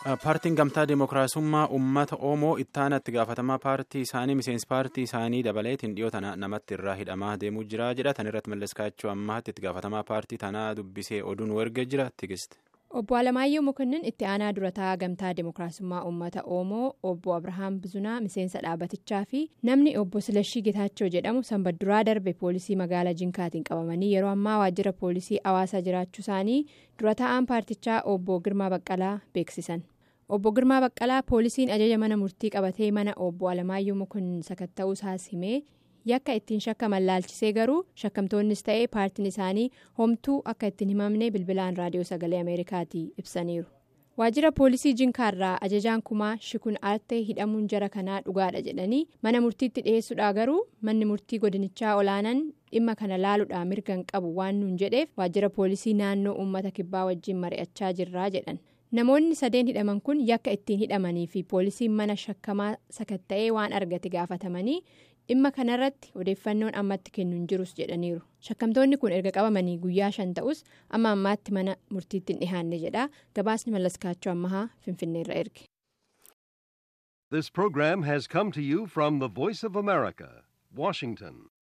paartiin gamtaa dimookiraasummaa uummata oromoo ittaana itti gaafatamaa paartii isaanii miseensi paartii isaanii dabaleetiin dhiyoo tana namatti irraa hidhamaa deemuu jira jedha tan irratti malleskaachuu ammaatti itti gaafatamaa paartii tanaa dubbisee oduun wargee jira tigiste. obbo Alamaayyoo Mokonnin itti aanaa durataa gamtaa dimookiraasummaa uummata oromoo obbo Abrahaam Bizunaa miseensa dhaabatichaa fi namni obbo Silashii Getaachoo jedhamu sanbadduraa darbe poolisii magaalaa Jinkaatiin qabamanii yeroo ammaa waajjira poolisii hawaasaa jiraachuu isaanii dura taa'aan paartichaa obbo Girmaa Baqqalaa beeksisan. obbo Girmaa Baqqalaa poolisiin ajaja mana murtii qabatee mana obbo Alamaayyoo Mokonnin sakatta'uu isaas himee yakka ittiin shakkaman laalchisee garuu shakkamtoonnis ta'ee paartiin isaanii homtuu akka ittiin himamne bilbilaan raadiyoo sagalee ameerikaatii ibsaniiru. waajjira poolisii jinkaarraa ajajaan kumaa shikun aartee hidhamuun jara kanaa dhugaadha jedhanii mana murtiitti dhiyeessuudha garuu manni murtii godinichaa olaanaan dhimma kana laaluudhaan mirgan qabu waan nuun jedheef waajjira poolisii naannoo uummata kibbaa wajjin mari'achaa jirraa jedhan. namoonni sadeen hidhaman kun yakka ittiin hidhamanii fi poolisiin mana shakkamaa sakatta'ee waan argate gaafatamanii dhimma kanarratti odeeffannoon ammatti kennuun jirus jedhaniiru shakkamtoonni kun erga qabamanii guyyaa shan ta'us amma ammaatti mana murtiitti hin dhihaanne jedha gabaasni mallaskaachuu ammahaa finfinneerra erge. This program has come to you from the Voice of America, Washington.